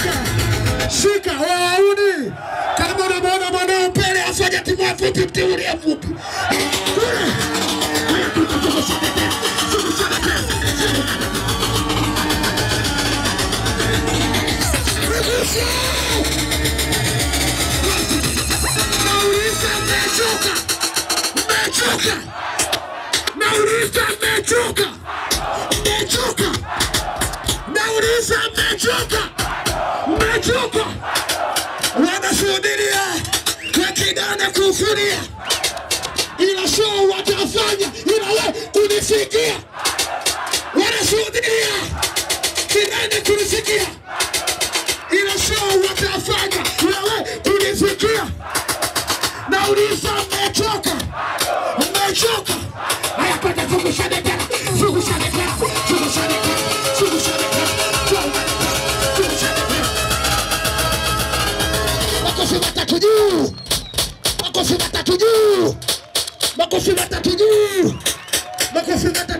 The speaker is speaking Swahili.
shika shika wauni kama unamwona mwanao mbele afanya timu fupi mtiulie fupi Nauliza mmechoka mmechoka nauliza mmechoka mmechoka nauliza mmechoka mmechoka wanashuhudia wakidana kufuria ila show watafanya ila we kunisikia wanashuhudia kidane kunisikia ila show watafanya ila we kunisikia nauliza mmechoka mmechoka ayapata fukushane tena fukushane tena fukushane tena fukushane tena fukushane tena makofi matatu juu makofi matatu juu makofi matatu juu makofi matatu